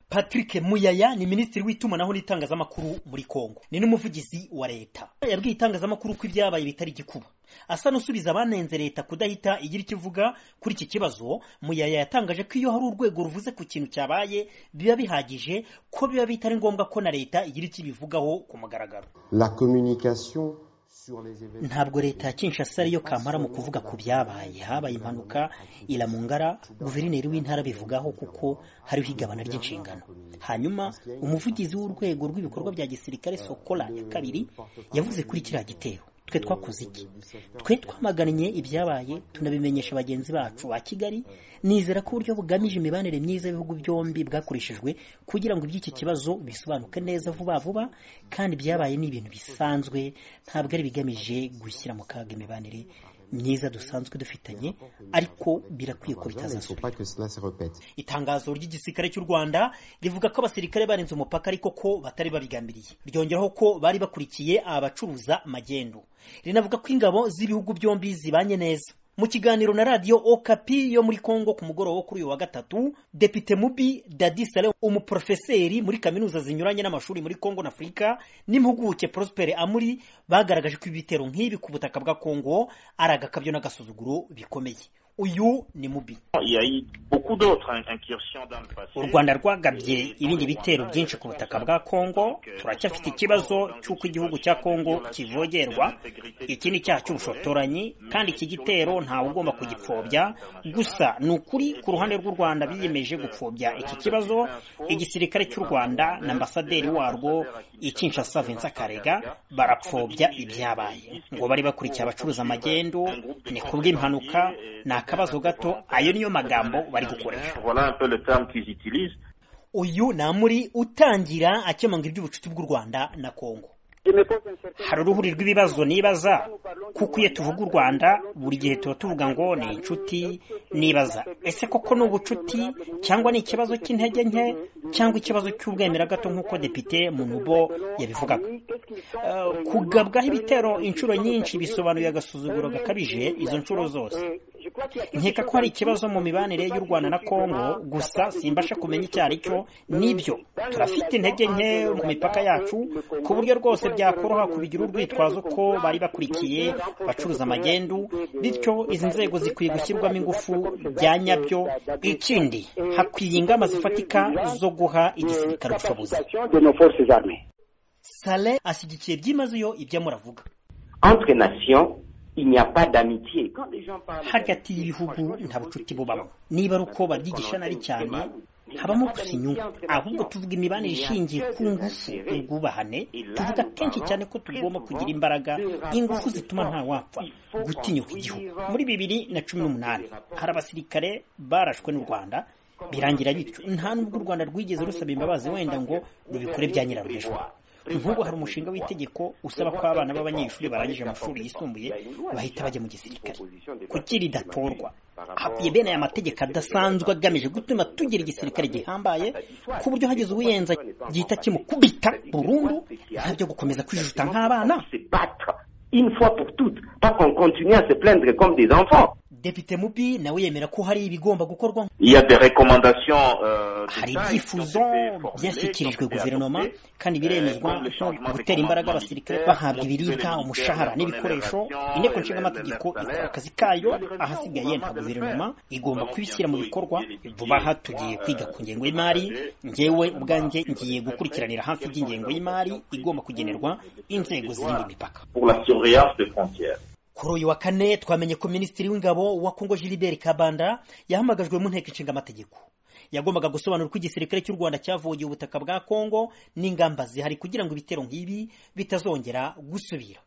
patrick muyaya ni minisitiri w'itumanaho n'itangazamakuru muri kongo ni n'umuvugizi wa leta yabwiye itangazamakuru ko ibyabaye bitari igikuba asa n'usubiza abanenze leta kudahita igira icyo ivuga kuri iki kibazo muyaya yatangaje ko iyo hari urwego ruvuze ku kintu cyabaye biba bihagije ko biba bitari ngombwa ko na leta igira icyo ibivugaho ku mugaragaro La communication ntabwo leta ya kinshasa ariyo kamara mu kuvuga ku byabaye habaye impanuka iramungara guverineri w'intara abivugaho kuko hariho igabana ry'inshingano hanyuma umuvugizi w'urwego rw'ibikorwa bya gisirikare sokora ya kabiri yavuze kuri kiriya gitero twe twakoze iki twe twamaganye ibyabaye tunabimenyesha bagenzi bacu ba kigali nizera ko uburyo bugamije imibanire myiza y'ibihugu byombi bwakoreshejwe kugira ngo iby'iki kibazo bisobanuke neza vuba vuba kandi ibyabaye ni ibintu bisanzwe ntabwo ari bigamije gushyira mu kaga imibanire myiza dusanzwe dufitanye ariko birakwiye ko bitazasubira itangazo ry'igisirikare cy'u rwanda rivuga ko abasirikare barenze umupaka ariko ko batari babigambiriye ryongeraho ko bari bakurikiye abacuruza magendu rinavuga ko ingabo z'ibihugu byombi zibanye neza mu kiganiro na radiyo okapi yo muri congo ku mugoroba wo kuri uyu wa gatatu depite mubi dadi sale umuporofeseri muri kaminuza zinyuranye n'amashuri muri congo na afurika n'impuguke prospere amuri bagaragaje ko ibitero nk'ibi ku butaka bwa congo ari agakabyo n'agasuzuguro bikomeye uyu ni mubi u rwanda rwagabye ibindi bitero byinshi ku butaka bwa congo turacyafite ikibazo cy'uko igihugu cya congo kivogerwa iki ni icyaha cy'ubushotoranyi kandi iki gitero ntawe ugomba kugipfobya gusa ni ukuri ku ruhande rw'u rwanda biyemeje gupfobya iki kibazo igisirikare cy'u rwanda na ambasaderi warwo ikinshasa vincent karega barapfobya ibyabaye ngo bari bakurikiye abacuruza amagendo ni kubw'impanuka ni akabazo gato ayo niyo magambo bari gukoresha uyu ni amuri utangira akemanga iby'ubucuti bw'u rwanda na kongo hari uruhuri rw'ibibazo nibaza kuko iyo tuvuga u rwanda buri gihe tuba tuvuga ngo ni inshuti nibaza ese koko ni ubucuti cyangwa ni ikibazo cy'intege nke cyangwa ikibazo cy'ubwemera gato nk'uko depite munubo yabivugaga kugabwaho ibitero inshuro nyinshi bisobanuye agasuzuguro gakabije izo nshuro zose nkeka ko hari ikibazo mu mibanire y'u rwanda na kongo gusa simbasha kumenya icyo ari cyo n'ibyo turafite intege nke ku mipaka yacu ku buryo rwose byakoroha kubigira urwitwazo ko bari bakurikiye bacuruza amagendu bityo izi nzego zikwiye gushyirwamo ingufu bya nyabyo ikindi hakwiye ingamba zifatika zo guha igisirikare ubushobozi sale ashyigikiye byimazeyo ibyo amuravuga hagati y'ibihugu nta bucuti bubamo niba ari uko babyigisha nari cyane habamo gusa inyungu ahubwo tuvuga imibanire ishingiye ku ngufu ubwubahane tuvuga kenshi cyane ko tugomba kugira imbaraga ingufu zituma nta wapfa gutinyuka igihugu muri bibiri na cumi n'umunani hari abasirikare barashwe n'u rwanda birangira bityo nta n'ubwo u rwanda rwigeze rusaba imbabazi wenda ngo rubikore bya nyiraruhejwe nk'ubu hari umushinga w'itegeko usaba ko abana b'abanyeshuri barangije amashuri yisumbuye bahita bajya mu gisirikare kuki ridatorwa hakwiye bene aya mategeko adasanzwe agamije gutuma tugira igisirikare gihambaye ku buryo hageze uwiyenza gihita kimukubita burundu nta byo gukomeza kwijuta nk'abana une fois pour toutes, pas qu'on continue à se plaindre comme des enfants. depite mubi nawe yemera ko hari ibigomba gukorwa hari ibyifuzo byashyikirijwe guverinoma kandi biremezwa nko gutera imbaraga abasirikare bahabwa ibiribwa umushahara n'ibikoresho inteko nshinga amategeko ikora akazi kayo ahasigaye nta guverinoma igomba kubishyira mu bikorwa vuba aha tugiye kwiga ku ngengo y'imari ngewe ubwanjye ngiye gukurikiranira hafi iby'ingengo y'imari igomba kugenerwa inzego zirinda imipaka kuri uyu wa kane twamenye ko minisitiri w'ingabo wa kongo gilbert kabanda yahamagajwe mu nteko ishinga amategeko yagombaga gusobanura uko igisirikare cy'u rwanda cyavugiye ubutaka bwa kongo n'ingamba zihari kugira ngo ibitero nk'ibi bitazongera gusubira